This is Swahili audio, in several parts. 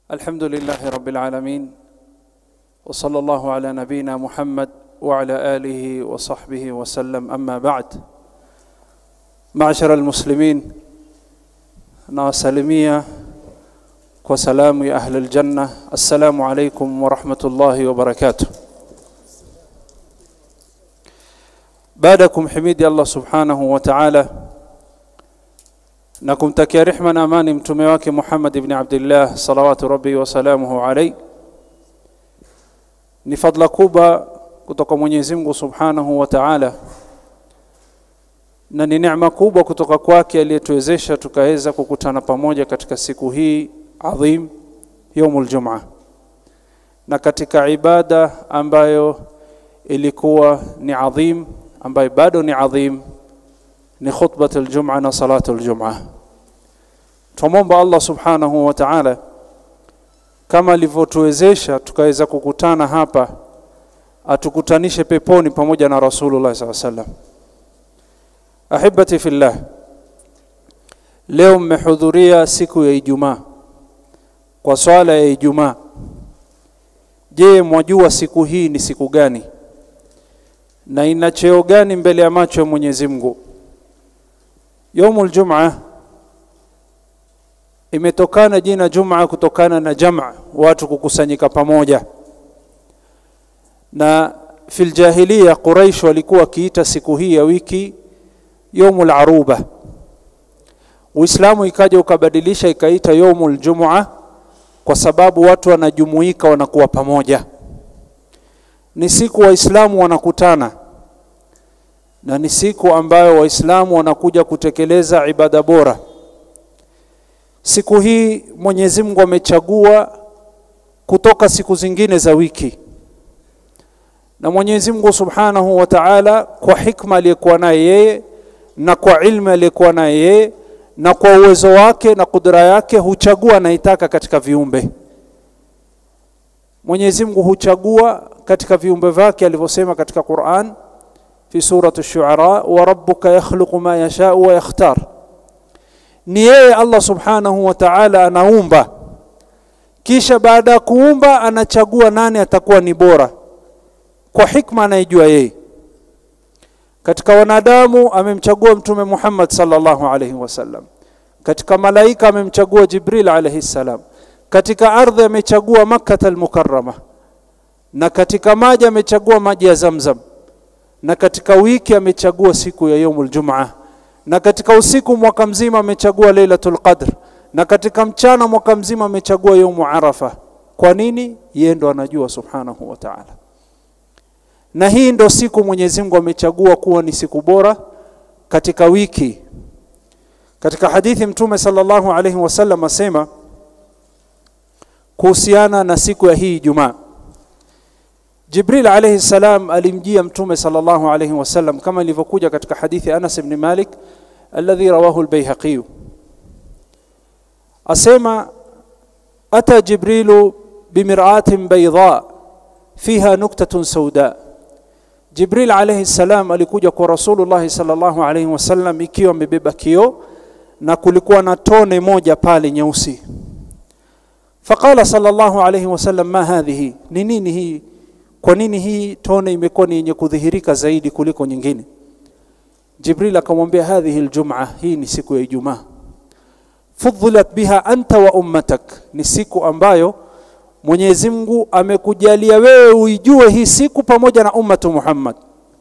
الحمد لله رب العالمين وصلى الله على نبينا محمد وعلى اله وصحبه وسلم اما بعد معشر المسلمين nawasalimia kwa salamu ya ahli aljanna assalamu alaikum warahmatullahi wabarakatuh baada ya kumhimidi allah subhanahu wa taala na kumtakia rehma na amani mtume wake muhammad ibni abdillah salawatu rabbi wasalamuhu alaih ni fadla kubwa kutoka mwenyezi mungu subhanahu wa taala na ni neema kubwa kutoka kwake aliyetuwezesha tukaweza kukutana pamoja katika siku hii adhim yaumul jumaa na katika ibada ambayo ilikuwa ni adhim ambayo bado ni adhim ni khutbat aljumaa na salatu aljumaa twamwomba allah subhanahu wa taala kama alivyotuwezesha tukaweza kukutana hapa atukutanishe peponi pamoja na rasulullah saa salam ahibati fillah leo mmehudhuria siku ya ijumaa kwa swala ya ijumaa je mwajua siku hii ni siku gani na ina cheo gani mbele ya macho ya mwenyezi mungu yaumul jumaa imetokana jina jumaa kutokana na jama watu kukusanyika pamoja na fil jahiliya quraish walikuwa wakiita siku hii ya wiki yaumul aruba uislamu ikaja ukabadilisha ikaita yaumul jumua kwa sababu watu wanajumuika wanakuwa pamoja ni siku waislamu wanakutana na ni siku ambayo waislamu wanakuja kutekeleza ibada bora siku hii mwenyezi mungu amechagua kutoka siku zingine za wiki na mwenyezi mungu subhanahu wa taala kwa hikma aliyekuwa naye yeye na kwa ilmu aliyekuwa naye yeye na kwa uwezo wake na kudra yake huchagua anaitaka katika viumbe mwenyezi mungu huchagua katika viumbe vyake alivyosema katika quran fi surati shuara wa rabbuka yakhluqu ma yashau wa yakhtar ni yeye allah subhanahu wa taala anaumba kisha baada ya kuumba anachagua nani atakuwa ni bora kwa hikma anayejua yeye katika wanadamu amemchagua mtume Muhammad sallallahu alaihi wasallam katika malaika amemchagua Jibril alaihi salam katika ardhi amechagua Makkah al-Mukarrama na katika maji amechagua maji ya Zamzam na katika wiki amechagua siku ya yaumul Jumaa na katika usiku mwaka mzima amechagua Lailatul Qadr na katika mchana mwaka mzima amechagua yaumu Arafa kwa nini yeye ndo anajua subhanahu wa ta'ala na hii ndo siku Mwenyezi Mungu amechagua kuwa ni siku bora katika wiki katika hadithi mtume sallallahu alaihi wasallam asema kuhusiana na siku ya hii Ijumaa Jibril alayhi salam alimjia mtume sallallahu alayhi wasallam kama ilivyokuja katika hadithi Anas ibn Malik alladhi rawahu al-Baihaqi asema ata Jibrilu bimir'atin bayda fiha nuktatun sauda Jibril alayhi salam alikuja kwa Rasulullah sallallahu alayhi wasallam ikiwa amebeba kioo na kulikuwa na tone moja pale nyeusi. Faqala sallallahu alayhi wasallam ma hadhihi, ni nini hii? Kwa nini hii tone imekuwa ni yenye kudhihirika zaidi kuliko nyingine? Jibril akamwambia hadhihi aljumaa, hii ni siku ya Ijumaa. Fudhilat biha anta wa ummatak, ni siku ambayo Mwenyezi Mungu amekujalia wewe uijue hii siku pamoja na ummatu Muhammad.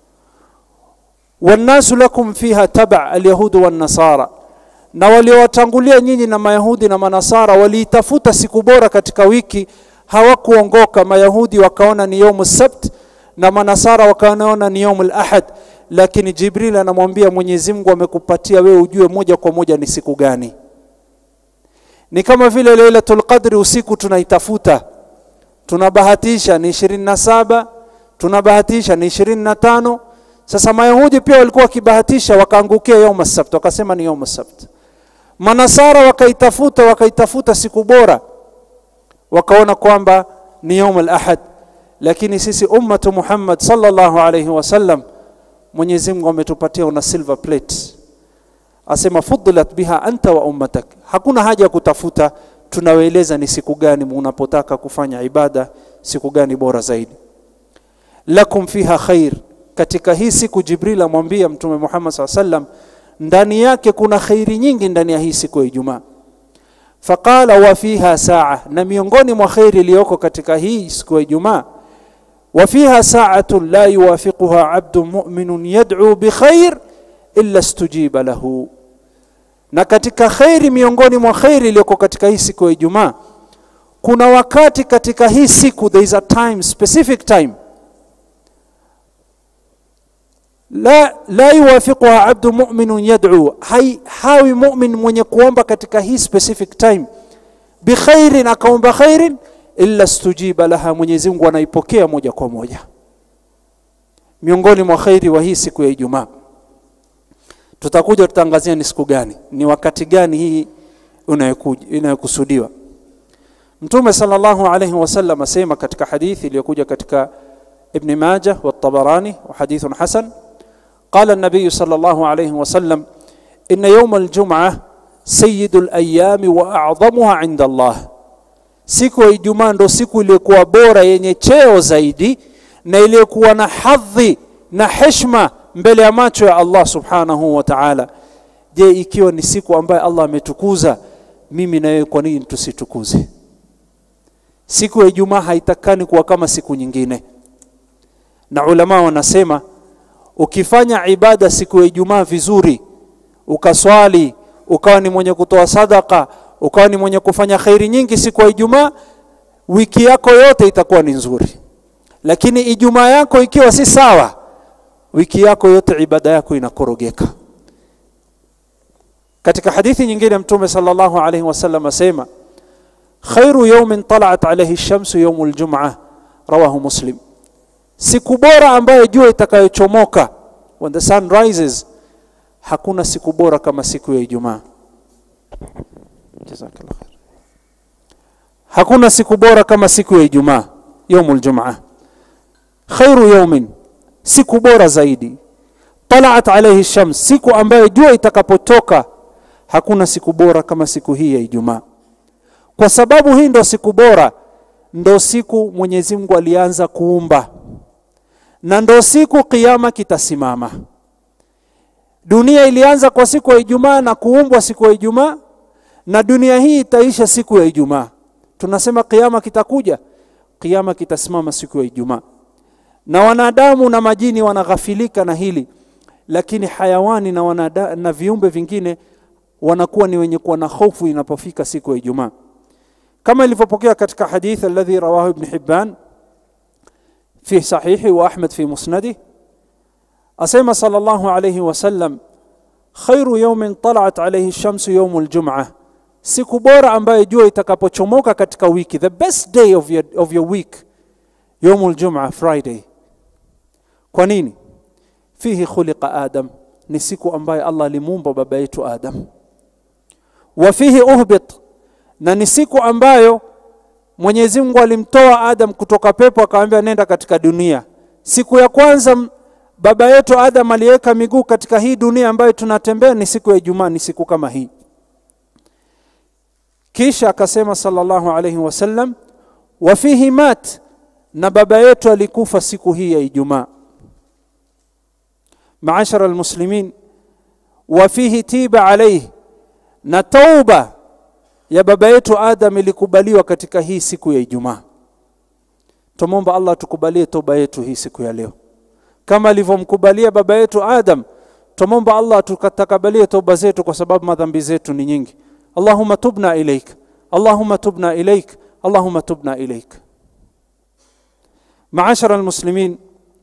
Wannasu lakum fiha taba alyahudu wannasara, na waliowatangulia nyinyi na Mayahudi na Manasara waliitafuta siku bora katika wiki, hawakuongoka. Mayahudi wakaona ni yaumu sabt na Manasara wakaona ni yaumu ahad, lakini Jibril anamwambia Mwenyezi Mungu amekupatia wewe ujue moja kwa moja ni siku gani. Ni kama vile Lailatul Qadri usiku tunaitafuta tunabahatisha ni ishirini na saba tunabahatisha ni ishirini na tano sasa mayahudi pia walikuwa wakibahatisha wakaangukia yauma sabt wakasema ni yauma sabt manasara wakaitafuta wakaitafuta siku bora wakaona kwamba ni yaum al-ahad lakini sisi ummatu muhammad sallallahu alayhi wasallam mwenyezi mungu ametupatia una silver plate asema fudilat biha anta wa ummatak hakuna haja ya kutafuta tunawaeleza ni siku gani unapotaka kufanya ibada siku gani bora zaidi lakum fiha khair katika hii siku jibril amwambia mtume muhammad saa sallam ndani yake kuna khairi nyingi ndani ya hii siku ya ijumaa faqala wa fiha saa na miongoni mwa khairi iliyoko katika hii siku ya ijumaa wa fiha saatun la yuwafiquha abdun muminun yad'u bikhair illa stujiba lahu na katika khairi miongoni mwa khairi iliyoko katika hii siku ya ijumaa kuna wakati katika hii siku there is a time specific time la, la yuwafiquha abdu muminun yad'u hai, hawi mumin mwenye kuomba katika hii specific time bikhairin akaomba khairin illa stujiba laha mwenyezi mungu anaipokea moja kwa moja miongoni mwa khairi wa hii siku ya ijumaa tutakuja tutaangazia ni siku gani ni wakati gani hii inayokusudiwa mtume sallallahu alayhi wasallam asema katika hadithi iliyokuja katika ibn majah wa tabarani wa hadithun hasan قال النبي صلى الله عليه وسلم إن يوم الجمعة سيد الأيام وأعظمها عند الله siku ya ijumaa ndo siku iliyokuwa bora yenye cheo zaidi na iliyokuwa na hadhi na heshma mbele ya macho ya allah subhanahu wa taala je ikiwa ni siku ambayo allah ametukuza mimi na wewe kwa nini tusitukuze siku ya ijumaa haitakani kuwa kama siku nyingine na ulama wanasema ukifanya ibada siku ya ijumaa vizuri ukaswali ukawa ni mwenye kutoa sadaka ukawa ni mwenye kufanya khairi nyingi siku ya ijumaa wiki yako yote itakuwa ni nzuri lakini ijumaa yako ikiwa si sawa wiki yako yote ibada yako inakorogeka katika hadithi nyingine mtume sallallahu alaihi wasallam asema khairu yawmin talat alaihi shamsu yawmu ljum'a rawahu muslim siku bora ambayo jua itakayochomoka when the sun rises hakuna siku bora kama siku ya ijumaa jazakallah khair hakuna siku bora kama siku ya ijumaa yaumul jumaa khairu yaumin siku bora zaidi talaat alaihi shams siku ambayo jua itakapotoka hakuna siku bora kama siku hii ya ijumaa kwa sababu hii ndo siku bora ndo siku mwenyezi mungu alianza kuumba na ndo siku kiama kitasimama dunia ilianza kwa siku ya ijumaa na kuumbwa siku ya ijumaa na dunia hii itaisha siku ya ijumaa tunasema kiama kitakuja kiama kitasimama siku ya ijumaa na wanadamu na majini wanaghafilika na hili lakini hayawani na, wanada, na viumbe vingine wanakuwa ni wenye kuwa na hofu inapofika siku ya ijumaa kama ilivyopokea katika hadith alladhi rawahu ibn hibban في صحيحه وأحمد في مسنده أسيما صلى الله عليه وسلم خير يوم طلعت عليه الشمس يوم الجمعة siku bora ambayo jua itakapochomoka katika wiki the best day of your, of your week يوم الجمعة friday kwa nini fihi khuliqa adam ni siku ambayo allah alimuumba baba yetu adam wa fihi uhbit na ni siku ambayo Mwenyezi Mungu alimtoa Adam kutoka pepo akamwambia nenda katika dunia. Siku ya kwanza baba yetu Adam aliweka miguu katika hii dunia ambayo tunatembea ni siku ya Ijumaa, ni siku kama hii. Kisha akasema sallallahu alayhi wasallam, wa fihi mat, na baba yetu alikufa siku hii ya Ijumaa. Maashara almuslimin, wa fihi tiba alayhi, na tauba ya baba yetu Adam ilikubaliwa katika hii siku ya Ijumaa. Tumomba Allah tukubalie toba yetu hii siku ya leo, kama alivyomkubalia baba yetu Adam. Tumomba Allah tukatakabalie toba zetu, kwa sababu madhambi zetu ni nyingi. Allahumma tubna ilaik, Allahumma tubna ilaik, Allahumma tubna ilaik. Maashara almuslimin,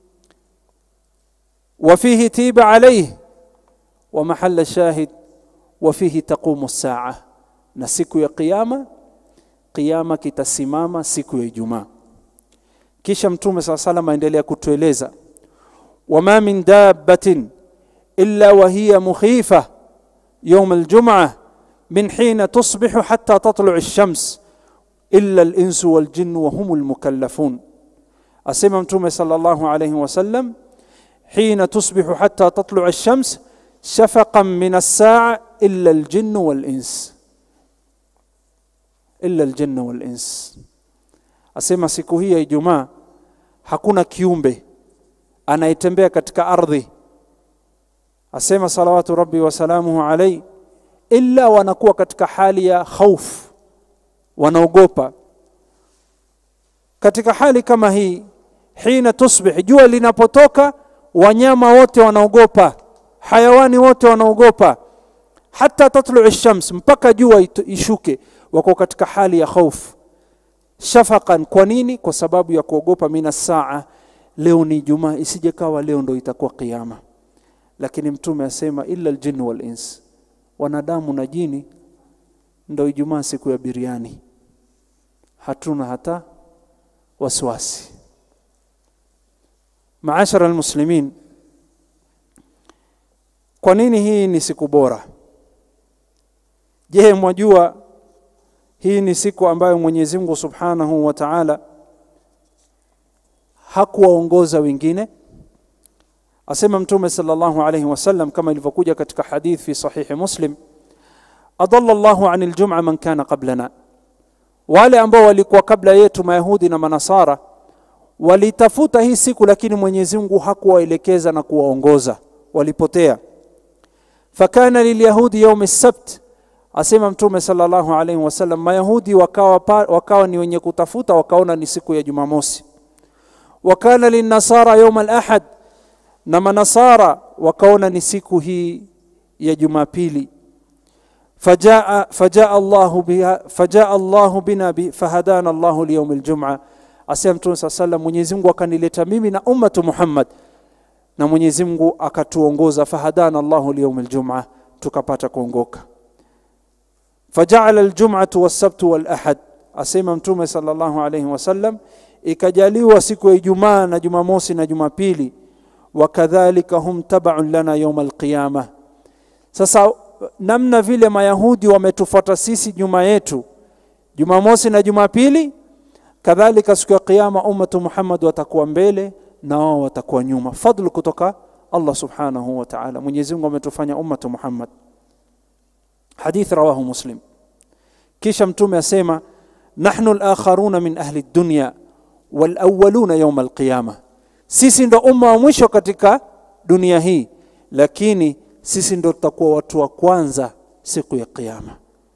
وفيه تيب عليه ومحل الشاهد وفيه تقوم الساعه na siku ya kiyama kiyama kitasimama siku ya Ijumaa. Kisha Mtume saa salam aendelea kutueleza, wama min dabbatin illa wa hiya mukhifa yawm aljum'a min hina tusbihu hatta tatlu ash-shams illa al-insu wal-jinn wa hum al-mukallafun. Asema Mtume sallallahu alayhi wasallam, hina tusbihu hatta tatlu ash-shams shafaqan min as-sa'a illa al-jinn wal-ins illa aljanna wal ins asema siku hii ya Ijumaa hakuna kiumbe anayetembea katika ardhi asema salawatu rabbi wasalamuhu alaihi illa wanakuwa katika hali ya khauf wanaogopa katika hali kama hii hina tusbih jua linapotoka wanyama wote wanaogopa hayawani wote wanaogopa hata tatlu shams mpaka jua ishuke wako katika hali ya khauf shafaqan kwa nini kwa sababu ya kuogopa mina saa leo ni jumaa isije kawa leo ndo itakuwa kiyama lakini mtume asema illa aljinn wal ins wanadamu na jini ndo ijumaa siku ya biriani hatuna hata wasiwasi maashara almuslimin kwa nini hii ni siku bora je mwajua hii ni siku ambayo Mwenyezi Mungu Subhanahu wa Ta'ala hakuwaongoza wengine asema mtume sallallahu alayhi wasallam kama ilivyokuja katika hadith fi sahihi Muslim adalla Allahu anil jum'a man kana qablana wale ambao walikuwa kabla yetu mayahudi na manasara walitafuta hii siku lakini Mwenyezi Mungu hakuwaelekeza na kuwaongoza walipotea fakana lilyahudi yawm as-sabt asema mtume sallallahu alaihi wasallam mayahudi wakawa, pa, wakawa ni wenye kutafuta wakaona ni siku ya jumamosi wakana linnasara yawm al-ahad na manasara wakaona ni siku hii ya jumapili فجاء فجاء الله بها فجاء الله بنا فهدانا الله ليوم الجمعه asema mtume saa sallam mwenyezi mungu akanileta mimi na ummatu muhammad na mwenyezi mungu akatuongoza fahadana llahu liyaumi ljuma tukapata kuongoka fajaala ljumatu walsabtu walahad asema mtume salllahu alaihi wasallam ikajaliwa siku ya ijumaa na jumamosi na jumapili wakadhalika hum tabaun lana yauma alqiyama sasa namna vile mayahudi wametufuata sisi nyuma yetu jumamosi na jumapili kadhalika siku ya kiyama ummatu muhammad watakuwa mbele na wao watakuwa nyuma fadlu kutoka allah subhanahu wa ta'ala mwenyezi mungu ametufanya ummatu muhammad hadith rawahu muslim kisha mtume asema nahnu alakharuna min ahli dunya walawwaluna yawm alqiyama sisi ndo umma wa mwisho katika dunia hii lakini sisi ndo tutakuwa watu wa kwanza siku ya kiyama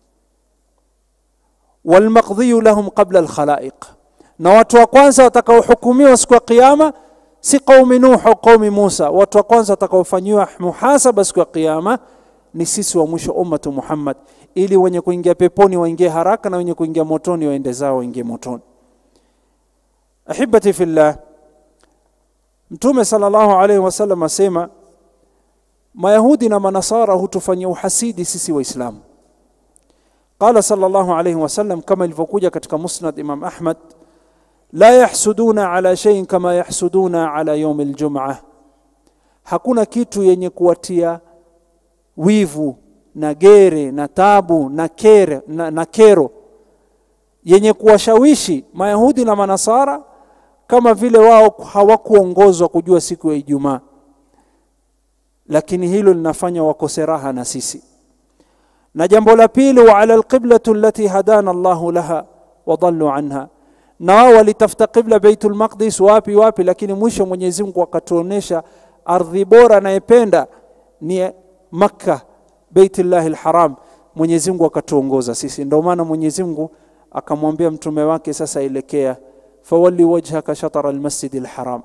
walmaqdhiyu lahum qabla alkhalaiq na watu wa kwanza watakaohukumiwa siku ya kiyama si qaumi nuh au qaumi musa watu wa kwanza watakaofanyiwa muhasaba siku ya kiyama ni sisi wa mwisho ummatu muhammad ili wenye kuingia peponi waingie haraka na wenye kuingia motoni waende zao waingie motoni ahibati fillah mtume sallallahu alaihi wasallam asema mayahudi na manasara hutufanyia uhasidi sisi waislamu qala sallallahu alayhi wasallam kama ilivyokuja katika musnad imam ahmad la yahsuduna ala shay'in kama yahsuduna ala yawm aljum'ah hakuna kitu yenye kuwatia wivu na gere na tabu na kere na, na kero yenye kuwashawishi mayahudi na manasara kama vile wao hawakuongozwa kujua siku ya ijumaa lakini hilo linafanya wakose raha na sisi na jambo la pili wa ala alqiblatu allati hadana Allahu laha wa dallu anha na wao walitafuta qibla Baitul Maqdis wapi wapi lakini mwisho Mwenyezi Mungu akatuonesha ardhi bora anayependa ni Makka Baitullah alharam Mwenyezi Mungu akatuongoza sisi ndio maana Mwenyezi Mungu akamwambia mtume wake sasa elekea fawalli wajhaka shatara almasjid alharam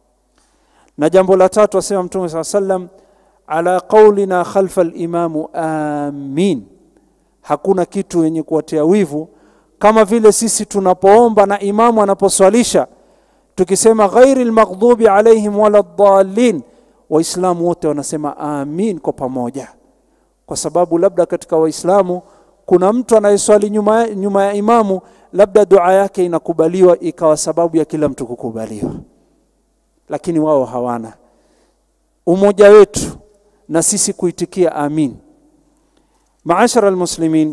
na jambo la tatu asema mtume saa sallam ala qaulina khalfa alimamu amin hakuna kitu yenye kuwatia wivu kama vile sisi tunapoomba na imamu anaposwalisha tukisema ghairi lmaghdubi alaihim wala dhalin waislamu wote wanasema amin kwa pamoja kwa sababu labda katika waislamu kuna mtu anayeswali nyuma, nyuma ya imamu labda dua yake inakubaliwa ikawa sababu ya kila mtu kukubaliwa lakini wao hawana umoja wetu na sisi kuitikia amin maashara almuslimin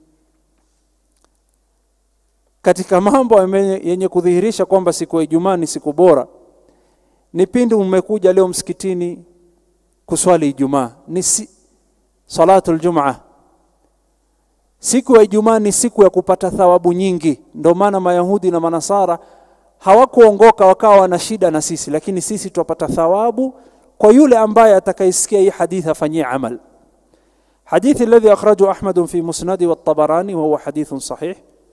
katika mambo yenye kudhihirisha kwamba siku ya Ijumaa ni siku bora ni pindi umekuja leo msikitini kuswali Ijumaa ni si, salatu aljumaa siku ya Ijumaa ni siku ya kupata thawabu nyingi. Ndio maana Mayahudi na Manasara hawakuongoka wakawa wana shida na sisi, lakini sisi twapata thawabu kwa yule ambaye atakayesikia hii hadithi afanyie amal. حديث الذي أخرجه أحمد في مسنده والطبراني وهو حديث صحيح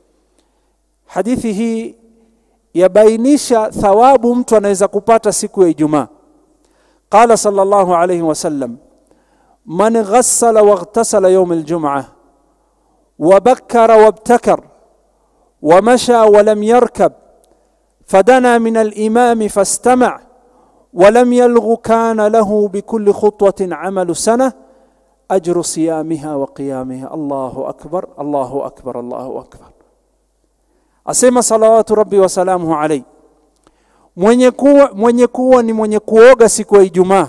حديثه yabainisha thawabu mtu anaweza kupata siku ya Ijumaa. Qala sallallahu alayhi wasallam man ghassala waghtasala yawm aljum'ah وبكر وابتكر ومشى ولم يركب فدنا من الإمام فاستمع ولم يلغ كان له بكل خطوة عمل سنة أجر صيامها وقيامها الله أكبر الله أكبر الله أكبر asema salawatu rabbi wasalamuhu alaihi mwenye kuwa, mwenye kuwa ni mwenye kuoga siku ya Ijumaa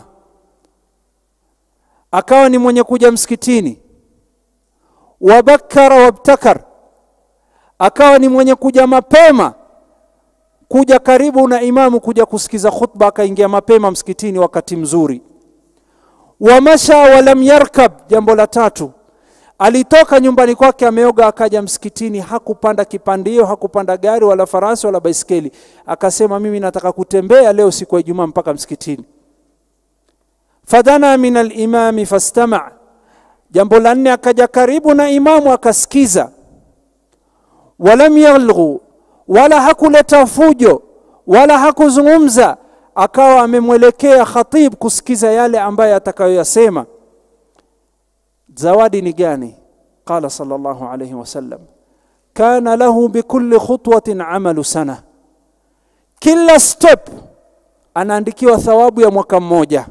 akawa ni mwenye kuja msikitini wabakara wabtakar akawa ni mwenye kuja mapema kuja karibu na imamu kuja kusikiza khutba akaingia mapema msikitini wakati mzuri wamasha walam yarkab jambo la tatu alitoka nyumbani kwake ameoga akaja msikitini hakupanda kipandio hakupanda gari wala farasi wala baiskeli akasema mimi nataka kutembea leo siku ya ijumaa mpaka msikitini fadana min alimami fastama jambo la nne akaja karibu na imamu akasikiza walam yalghu wala hakuleta fujo wala hakuzungumza akawa amemwelekea khatib kusikiza yale ambaye atakayoyasema zawadi ni gani qala sallallahu alayhi wasallam kana lahu bikulli khutwatin amalu sana kila step anaandikiwa thawabu ya mwaka mmoja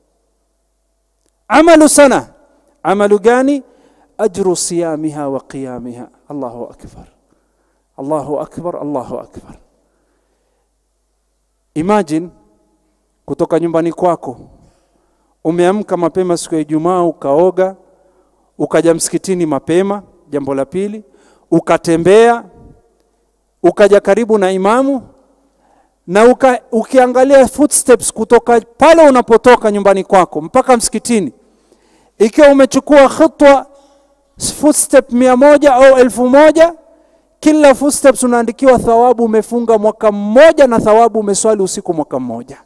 amalu sana amalu gani ajru siyamiha wa qiyamiha allahu akbar allahu akbar allahu akbar imagine kutoka nyumbani kwako umeamka mapema siku ya Ijumaa ukaoga ukaja msikitini mapema jambo la pili ukatembea ukaja karibu na imamu na uka, ukiangalia footsteps kutoka pale unapotoka nyumbani kwako mpaka msikitini ikiwa umechukua khutwa footstep mia moja au elfu moja kila footsteps unaandikiwa thawabu umefunga mwaka mmoja na thawabu umeswali usiku mwaka mmoja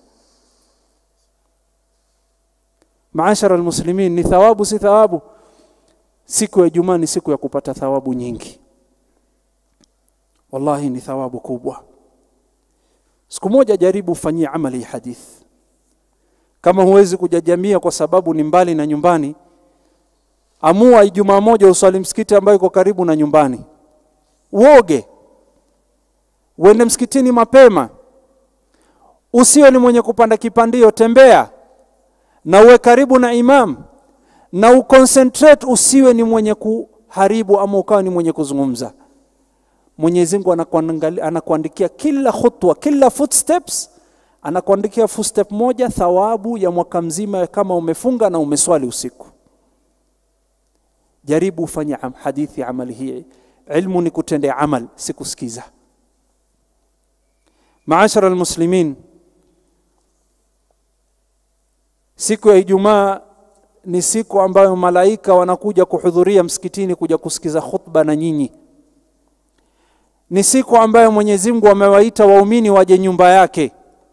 maashara almuslimin ni thawabu si thawabu siku ya Ijumaa ni siku ya kupata thawabu nyingi wallahi ni thawabu kubwa siku moja jaribu ufanyie amali hadith kama huwezi kujajamia kwa sababu ni mbali na nyumbani amua Ijumaa moja uswali msikiti ambayo iko karibu na nyumbani uoge uende msikitini mapema usiwe ni mwenye kupanda kipandio tembea na uwe karibu na imam na uconcentrate usiwe ni mwenye kuharibu ama ukawa ni mwenye kuzungumza Mwenyezi Mungu anakuandikia kila khutwa kila footsteps anakuandikia footstep moja thawabu ya mwaka mzima kama umefunga na umeswali usiku jaribu ufanye am, hadithi amali hii ilmu ni kutendea amal si kusikiza maashara almuslimin siku ya Ijumaa ni siku ambayo malaika wanakuja kuhudhuria msikitini kuja kusikiza khutba na nyinyi. Ni siku ambayo Mwenyezi Mungu amewaita waumini waje nyumba yake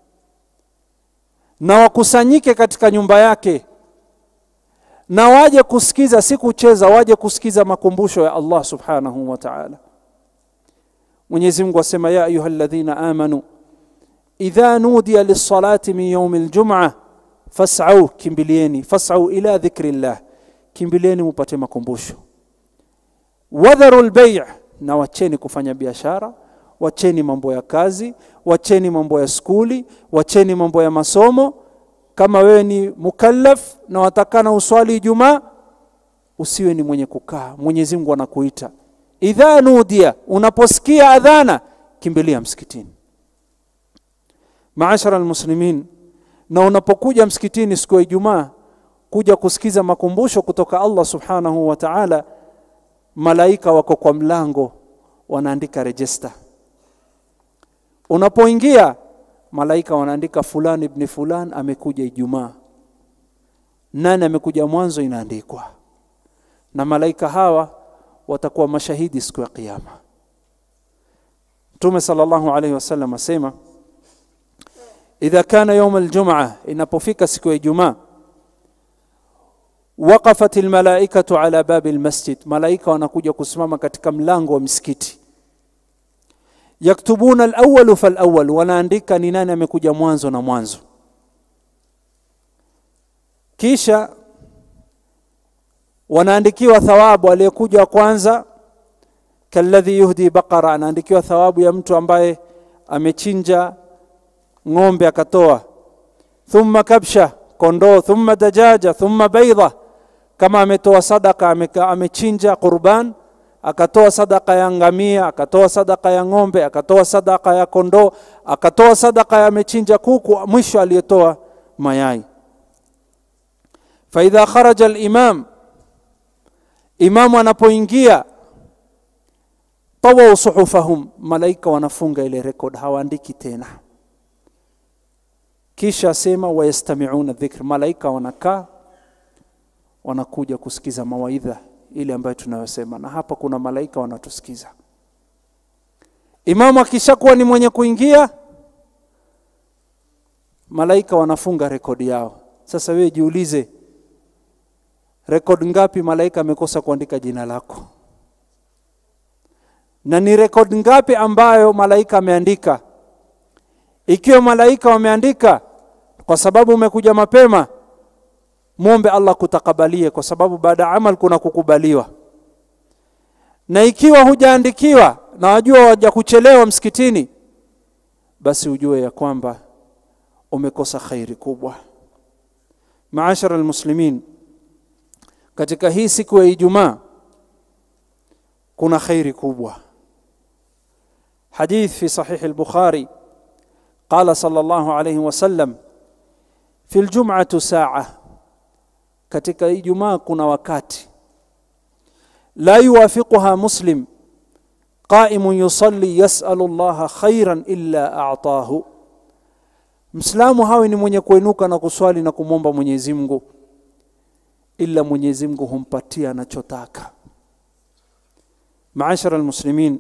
na wakusanyike katika nyumba yake na waje kusikiza, si kucheza, waje kusikiza makumbusho ya Allah subhanahu wa ta'ala. Mwenyezi Mungu asema, ya ayyuhalladhina amanu idha nudiya lis-salati min yawmil jum'ah fasau kimbilieni fasau ila dhikrillah kimbilieni mupate makumbusho wadharu lbei na wacheni kufanya biashara wacheni mambo ya kazi wacheni mambo ya skuli wacheni mambo ya masomo kama wewe ni mukallaf na watakana uswali ijumaa usiwe ni mwenye kukaa mwenyezi mungu anakuita idha nudia unaposikia adhana kimbilia msikitini maashara almuslimin na unapokuja msikitini siku ya Ijumaa kuja kusikiza makumbusho kutoka Allah subhanahu wa ta'ala, malaika wako kwa mlango wanaandika register. Unapoingia malaika wanaandika fulani ibn fulan amekuja Ijumaa, nani amekuja mwanzo inaandikwa, na malaika hawa watakuwa mashahidi siku ya kiyama mtume sallallahu alaihi wasallam asema idha kana yaum aljumaa inapofika siku ya ijumaa waqafat almalaikatu ala babi almasjid malaika wanakuja kusimama katika mlango wa msikiti yaktubuna alawwalu falawwal wanaandika ni nani amekuja mwanzo na mwanzo kisha wanaandikiwa thawabu aliyekuja wa kwanza kalladhi yuhdi baqara anaandikiwa thawabu ya mtu ambaye amechinja ng'ombe akatoa thumma kabsha kondoo thumma dajaja thumma baidha kama ametoa sadaka ameka, amechinja qurban akatoa sadaka ya ngamia akatoa sadaka ya ng'ombe akatoa sadaka ya kondoo akatoa sadaka ya amechinja kuku mwisho aliyetoa mayai faidha kharaja alimam imamu anapoingia tawau suhufahum malaika wanafunga ile rekod hawaandiki tena kisha asema wayastamiuna dhikr malaika wanakaa wanakuja kusikiza mawaidha ile ambayo tunayosema na hapa kuna malaika wanatusikiza imamu akishakuwa ni mwenye kuingia malaika wanafunga rekodi yao sasa wewe jiulize rekodi ngapi malaika amekosa kuandika jina lako na ni rekodi ngapi ambayo malaika ameandika ikiwa malaika wameandika kwa sababu umekuja mapema mwombe Allah kutakabalie kwa sababu baada ya amal kuna kukubaliwa na ikiwa hujaandikiwa na wajua waja kuchelewa msikitini basi ujue ya kwamba umekosa khairi kubwa maashara almuslimin katika hii siku ya Ijumaa kuna khairi kubwa حديث في صحيح البخاري قال صلى الله عليه وسلم في الجمعة ساعة katika Ijumaa kuna wakati la yuwafiquha muslim qaimun yusalli yas'alu Allah khairan illa a'tahu Mslamu hawe ni mwenye kuinuka na kuswali na kumwomba Mwenyezi Mungu ila Mwenyezi Mungu humpatia anachotaka Maashara almuslimin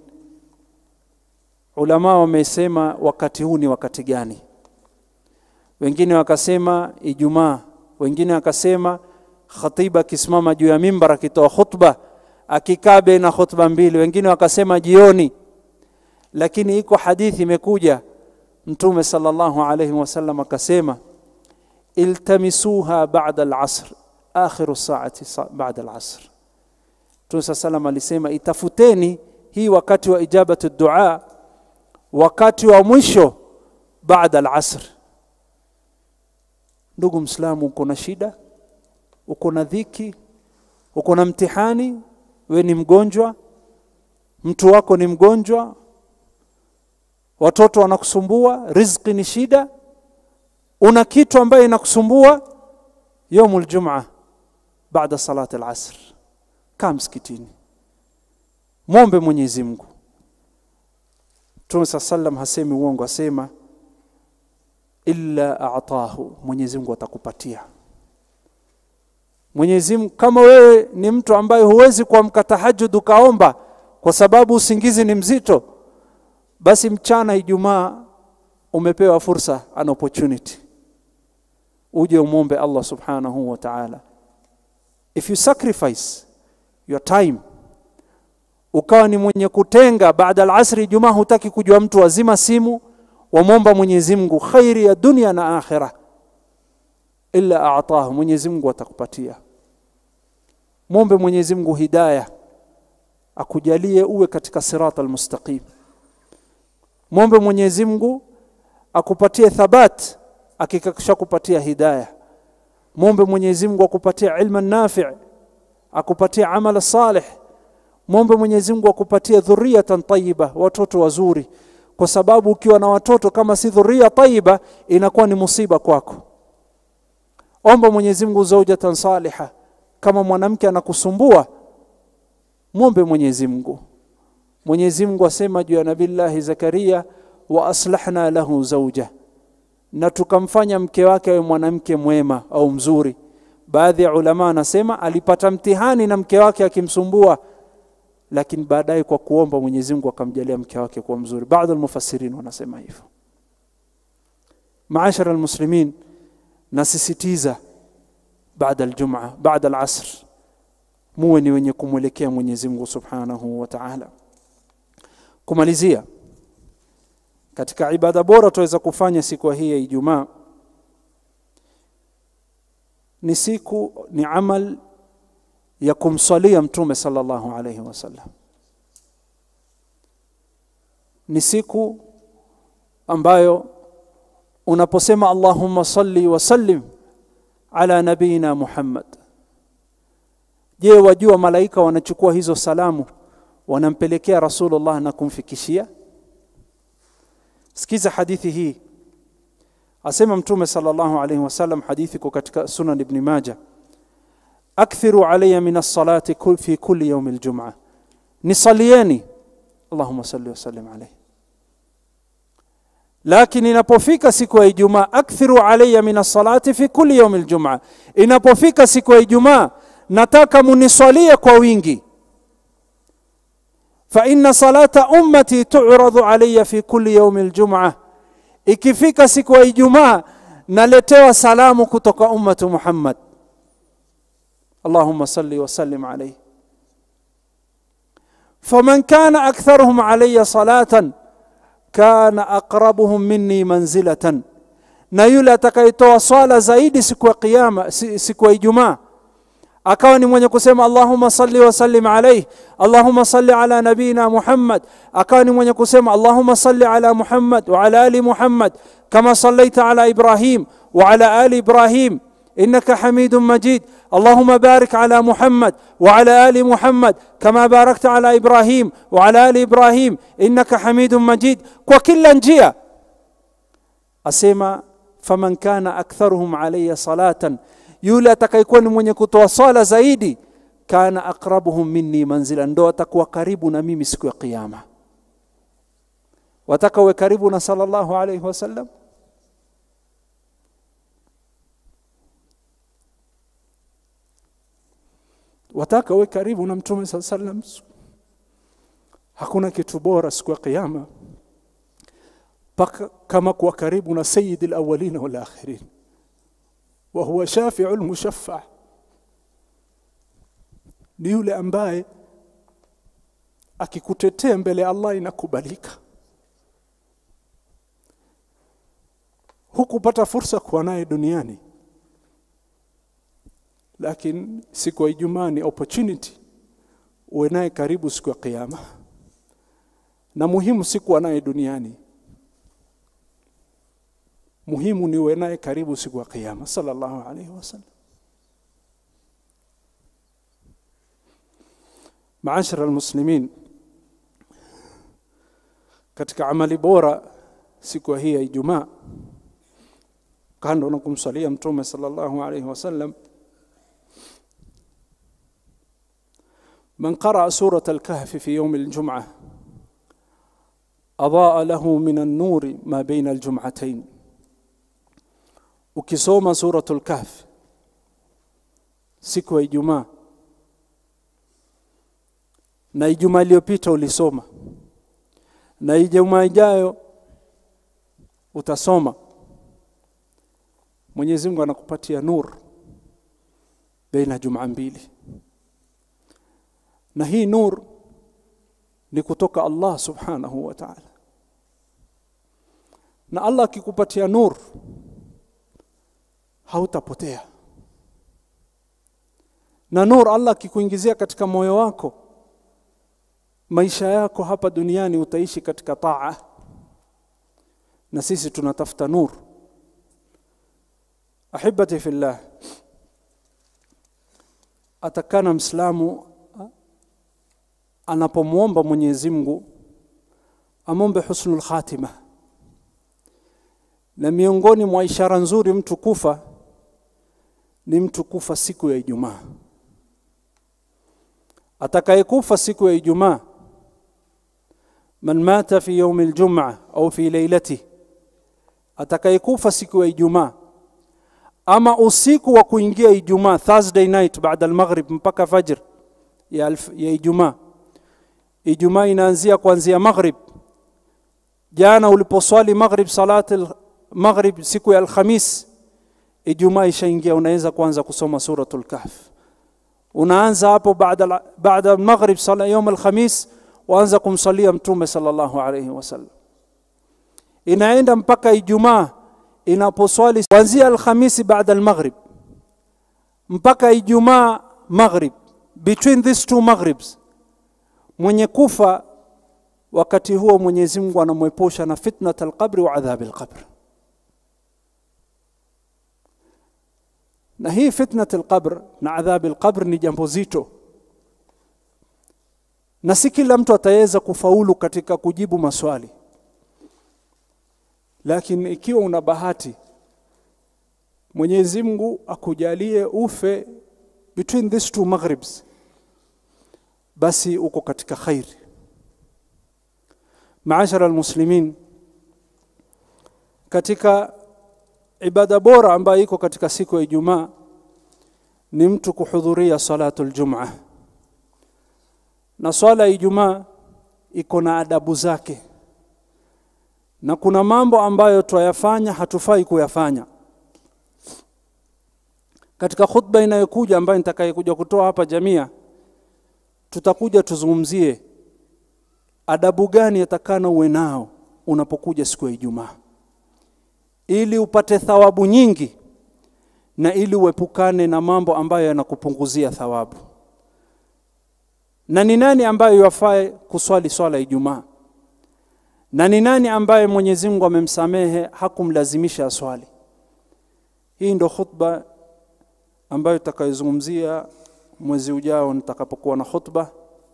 ulama wamesema wakati huu ni wakati gani wengine wakasema Ijumaa wengine wakasema khatiba akisimama juu ya mimbar akitoa khutba akikaa baina khutba mbili wengine wakasema jioni lakini iko hadithi imekuja mtume sallallahu alayhi wasallam akasema iltamisuha ba'da al-asr akhiru saati ba'da al-asr Mtume sallam alisema itafuteni hii wakati wa ijabatu dua wakati wa mwisho baada al-asr ndugu mslamu uko na shida uko na dhiki uko na mtihani we ni mgonjwa mtu wako ni mgonjwa watoto wanakusumbua riziki ni shida una kitu ambaye inakusumbua yaumul jumaa baada salati al-asr kaa msikitini mwombe Mwenyezi Mungu Mtume sallam hasemi uongo asema illa a'tahu Mwenyezi Mungu atakupatia Mwenyezi Mungu kama wewe ni mtu ambaye huwezi kuamka tahajjud ukaomba kwa sababu usingizi ni mzito basi mchana Ijumaa umepewa fursa an opportunity uje umombe Allah subhanahu wa ta'ala if you sacrifice your time ukawa ni mwenye kutenga baada al-asri Ijumaa hutaki kujua mtu wazima simu wamwomba Mwenyezi Mungu khairi ya dunia na akhira illa a'tahu Mwenyezi Mungu atakupatia mwombe Mwenyezi Mungu hidayah akujalie uwe katika sirata almustaqim mwombe Mwenyezi Mungu akupatie thabat akikakisha kupatia hidayah mwombe Mwenyezi Mungu akupatie ilma nafi' akupatie amala salih mwombe Mwenyezi Mungu akupatie dhurriyatan tayyiba watoto wazuri kwa sababu ukiwa na watoto kama si dhuria tayyiba inakuwa ni musiba kwako omba Mwenyezi Mungu zaujatan saliha kama mwanamke anakusumbua mwombe Mwenyezi Mungu Mwenyezi Mungu asema juu ya Nabillahi Zakaria wa aslahna lahu zauja na tukamfanya mke wake awe mwanamke mwema au mzuri baadhi ya ulama anasema alipata mtihani na mke wake akimsumbua lakini baadaye kwa kuomba Mwenyezi Mungu akamjalia mke wake kuwa mzuri. Baadhi ya mufassirin wanasema hivyo. Maashara almuslimin, nasisitiza baada aljum'a, baada alasr, muwe ni wenye kumwelekea Mwenyezi Mungu Subhanahu wa Ta'ala. Kumalizia, katika ibada bora tuweza kufanya siku hii ya Ijumaa ni siku ni amal ya kumsalia mtume sallallahu alayhi wasallam ni siku ambayo unaposema allahumma salli wa sallim ala nabiyina muhammad je wajua malaika wanachukua hizo salamu wanampelekea rasulullah na kumfikishia sikiza hadithi hii asema mtume sallallahu alayhi wasallam hadithi iko katika sunan ibn majah akthiru alayya min as-salati fi kulli yawm al-jum'ah nisalieni allahumma salli wa sallim alayhi lakini inapofika siku ya ijumaa akthiru alayya min as-salati fi kulli yawm al-jum'ah inapofika siku ya ijumaa nataka muniswalie kwa wingi fa inna salata ummati tu'radu alayya fi kulli yawm al-jum'ah ikifika siku ya ijumaa naletewa salamu kutoka ummatu muhammad اللهم صل وسلم عليه فمن كان اكثرهم علي صلاه كان اقربهم مني منزله na yule atakayetoa swala zaidi siku ya kiyama siku ya ijumaa akawa ni mwenye kusema allahumma salli wa sallim alayhi allahumma salli ala nabina muhammad akawa ni mwenye kusema allahumma salli ala muhammad wa ala ali muhammad kama sallaita ala ibrahim wa ala ali ibrahim انك حميد مجيد اللهم بارك على محمد وعلى ال محمد كما باركت على ابراهيم وعلى ال ابراهيم انك حميد مجيد وكلا njia asema faman kana aktharuhum alayya salatan yule atakayekuwa ni mwenye kutoa swala zaidi kana aqrabuhum minni manzila ndo atakuwa karibu na mimi siku ya kiyama wataka uwe karibu na sallallahu alayhi wasallam wataka uwe karibu na mtume saa sallam hakuna kitu bora siku ya kiyama kama kuwa karibu na sayidi alawalina walakhirin wa huwa shafiu lmushaffa ni yule ambaye akikutetea mbele ya Allah inakubalika hukupata fursa kuwa naye duniani lakini siku ya Ijumaa ni opportunity uwe naye karibu siku ya kiyama na muhimu si kuwa naye duniani muhimu ni uwe naye karibu siku ya kiyama sallallahu alaihi wasallam maashara almuslimin katika amali bora siku hii ya Ijumaa kando na kumsalia mtume sallallahu alaihi wasallam من قرأ سورة الكهف في يوم الجمعة أضاء له من النور ما بين الجمعتين ukisoma suratul kahf siku ya ijumaa na ijumaa iliyopita ulisoma na ijumaa ijayo utasoma mwenyezi mungu anakupatia nur baina jumaa mbili na hii nur ni kutoka Allah subhanahu wa ta'ala na Allah akikupatia nur hautapotea na nur Allah akikuingizia katika moyo wako maisha yako hapa duniani utaishi katika taa na sisi tunatafuta nur ahibati fillah atakana mslamu anapomwomba Mwenyezi Mungu amombe husnul khatima na miongoni mwa ishara nzuri mtu kufa ni mtu kufa siku ya Ijumaa atakayekufa siku ya Ijumaa man mata fi yawm aljum'a au fi lailati atakayekufa siku ya Ijumaa ama usiku wa kuingia Ijumaa Thursday night baada al-maghrib mpaka fajr ya, ya Ijumaa Ijumaa inaanzia kuanzia maghrib. Jana uliposwali maghrib, salati maghrib siku ya Alhamis, Ijumaa ishaingia, unaweza kuanza kusoma suratul Kahf. Unaanza hapo baada baada maghrib sala yom Alhamis, waanza kumsalia Mtume sallallahu alayhi wasallam. Inaenda mpaka Ijumaa inaposwali kuanzia Alhamisi baada almaghrib mpaka Ijumaa maghrib, between these two maghribs, mwenye kufa wakati huo Mwenyezi Mungu anamwepusha na fitnat alqabri wa adhabi alqabr. Na hii fitnat alqabr na adhabi alqabr ni jambo zito, na si kila mtu ataweza kufaulu katika kujibu maswali, lakini ikiwa una bahati Mwenyezi Mungu akujalie ufe between these two maghribs, basi uko katika khairi. Maashara almuslimin, katika ibada bora ambayo iko katika siku ya Ijumaa ni mtu kuhudhuria salatul Jum'a, na swala ya Ijumaa iko na adabu zake, na kuna mambo ambayo twayafanya hatufai kuyafanya katika khutba inayokuja ambayo nitakayekuja kutoa hapa Jamia, tutakuja tuzungumzie adabu gani yatakana uwe nao unapokuja siku ya Ijumaa, ili upate thawabu nyingi na ili uepukane na mambo ambayo yanakupunguzia thawabu. Na ni nani ambaye yafae kuswali swala ya Ijumaa, na ni nani ambaye Mwenyezi Mungu amemsamehe hakumlazimisha aswali. Hii ndo khutba ambayo tutakayozungumzia mwezi ujao nitakapokuwa na khutba,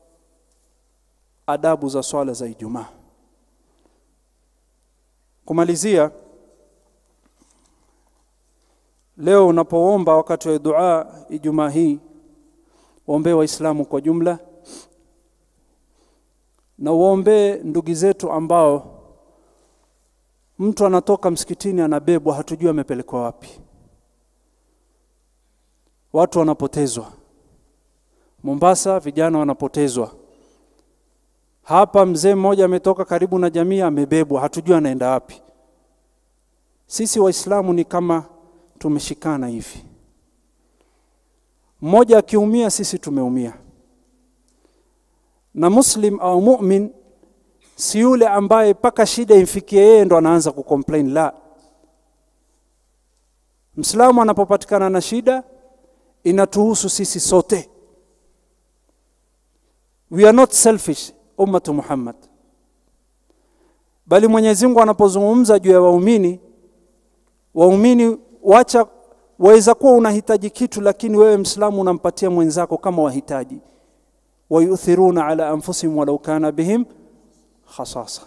adabu za swala za Ijumaa. Kumalizia, leo unapoomba wakati wa dua Ijumaa hii, waombee Waislamu kwa jumla na uombee ndugu zetu ambao mtu anatoka msikitini anabebwa, hatujui amepelekwa wapi watu wanapotezwa Mombasa, vijana wanapotezwa hapa. Mzee mmoja ametoka karibu na jamii amebebwa, hatujui anaenda wapi. Sisi Waislamu ni kama tumeshikana hivi, mmoja akiumia, sisi tumeumia. Na muslim au mu'min si yule ambaye mpaka shida imfikie yeye ndo anaanza kucomplain. La, Mslamu anapopatikana na shida inatuhusu sisi sote. We are not selfish ummatu Muhammad, bali Mwenyezi Mungu anapozungumza juu ya waumini, waumini wacha, waweza kuwa unahitaji kitu, lakini wewe Mslamu unampatia mwenzako kama wahitaji. Wayuthiruna ala anfusihim walau kana bihim khasasa.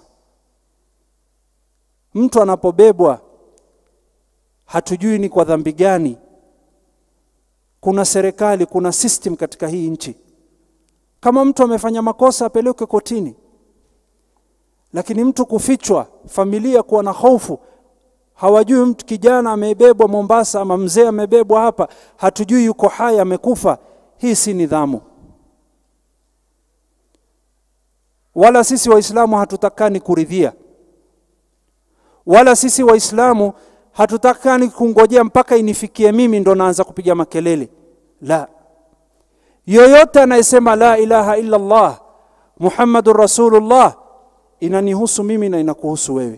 Mtu anapobebwa hatujui ni kwa dhambi gani kuna serikali, kuna system katika hii nchi. Kama mtu amefanya makosa apelekwe kotini, lakini mtu kufichwa, familia kuwa na hofu, hawajui mtu kijana amebebwa Mombasa ama mzee amebebwa hapa, hatujui yuko hai amekufa. Hii si nidhamu, wala sisi Waislamu hatutakani kuridhia, wala sisi Waislamu hatutakani kungojea mpaka inifikie mimi ndo naanza kupiga makelele. La, yoyote anayesema la ilaha illa Allah Muhammadur Rasulullah inanihusu mimi na inakuhusu wewe.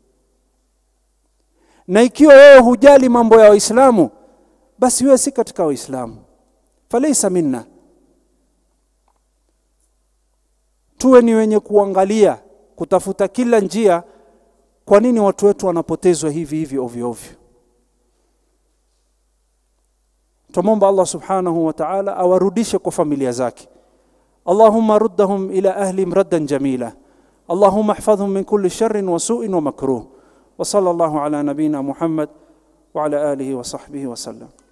Na ikiwa wewe hujali mambo ya Waislamu, basi wewe si katika Waislamu, falaisa minna. Tuwe ni wenye kuangalia, kutafuta kila njia kwa nini watu wetu wanapotezwa hivi hivi ovyo ovyo? Tumomba Allah subhanahu wa ta'ala awarudishe kwa familia zake. Allahumma ruddahum ila ahlihim raddan jamila. Allahumma ihfadhhum min kulli sharrin wa su'in wa makruh. Wa sallallahu ala nabiyyina Muhammad wa ala alihi wa sahbihi wa sallam.